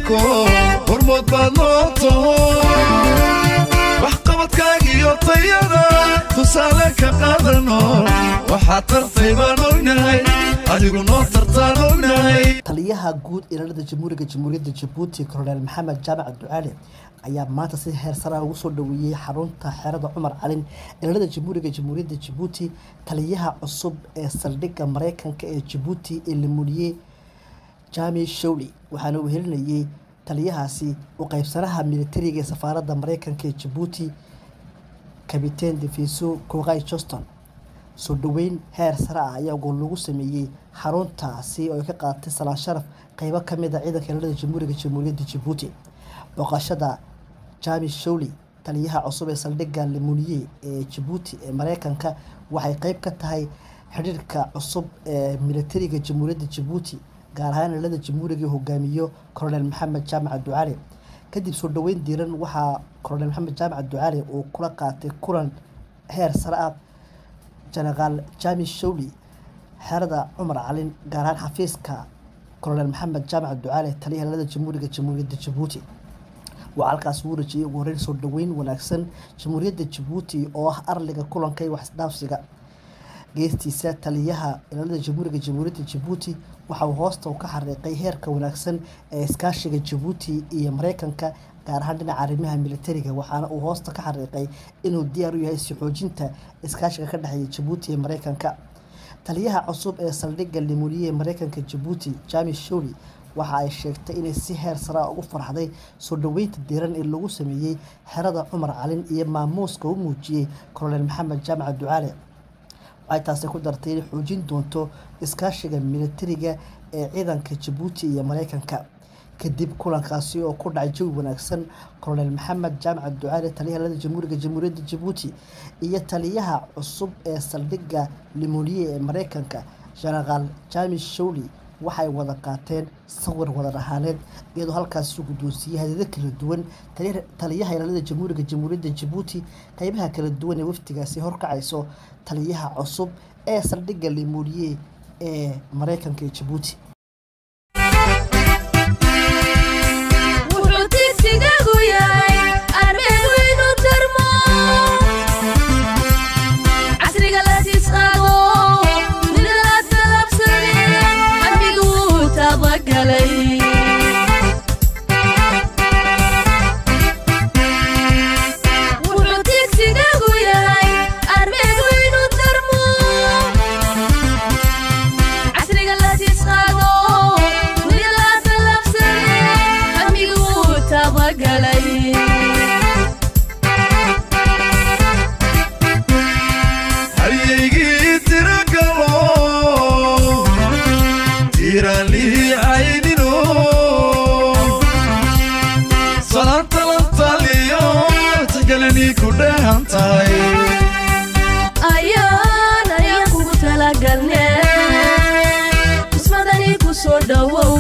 dalko hormood baad noo taho waxqabadkaagiyo tayada tusaale ka qaadano waxaad tartay baan ognahay adigu noo tartaan ognahay taliyaha guud ilaalada jamhuuriga jamhuuriyadda jabuuti kolonel maxamed jaamac ducaale ayaa maanta si heer sara ugu soo dhaweeyey xarunta xerada cumar calin ilaalada jamhuuriga jamhuuriyadda jabuuti taliyaha cusub ee saldhigga mareykanka ee jabuuti ee lamuliyey jami showley waxaana uu helinayey taliyahaasi u qaybsanaha militariga ee safaaradda mareykanka ee jabuuti kabiteen defiso koqay joston soo dhoweyn heer sare ah ayaa gool lagu sameeyey xaruntaasi oo ay ka qaadatay salaan sharaf qeybo ka mid a ciidanka ilaalada jamhuuriga jamhuuriyadda jabuuti booqashada jami showley taliyaha cusub ee saldhigga lemuniye ee jabuuti ee mareykanka waxay qeyb ka tahay xidhiirka cusub ee militariga jamhuuriyadda jabuuti gaar ahaan ilaalada jamhuuriga hogaamiyo kolonel maxamed jaamac ducaale kadib soo dhoweyn diiran waxaa kolonel maxamed jaamac ducaale uu kula qaatay kulan heer sare ah jenaraal jami showley xerada cumar calin gaar ahaan xafiiska kolonel maxamed jaamac ducaale taliyaha ilaalada jamhuuriga jamhuuriyadda jabuuti waa halkaas uu rajiyey ugu horeyn soo dhoweyn wanaagsan jamhuuriyadda jabuuti oo ah arliga kulanka iyo waxisdhaafsiga geestiisa taliyaha ilaalada jamhuuriga jamhuuriyadda jabuuti waxa uu hoosta ka xariiqay heerka wanaagsan ee iskaashiga jabuuti iyo mareykanka gaar ahaan dhinaca arrimaha militariga waxaana uu hoosta ka xariiqay inuu diyaar u yahay si xoojinta iskaashiga ka dhexeeya jabuuti iyo mareykanka taliyaha cusub ee saldhigga limuliye ee mareykanka jabuuti jami showley waxa ay sheegtay inay si heer sara ugu farxday soo dhoweynta diiran ee lagu sameeyey xerada cumar calin iyo maamuuska u muujiyey kolonel maxamed jaamac ducaale waxay taasi ku dartay inay xoojin doonto iskaashiga militariga ee ciidanka jabuuti iyo mareykanka kadib kulankaasi oo ku dhacay jawi wanaagsan kolonel maxamed jaamac ducaale taliyaha ilaalada jamhuuriga jamhuuriyadda jabuuti iyo taliyaha cusub ee saldhigga limoniye ee mareykanka jenaraal jami showley waxay wada qaateen sawir wada dhahaaneed iyadoo halkaasi guddoonsiiyey hadado kala duwan taliyaha ilaalada jamhuuriga jamhuuriyadda jabuuti qeybaha kala duwan ee wafdigaasi horkacayso taliyaha cusub ee saldhigga limoniye ee mareykanka ee jabuuti halyaygii tira galo tiiraalii caynino salaanta la taliyo tagalanii ku dheehan tahay ayaan ayaan kugu talagalne ismadani ku soo dhowow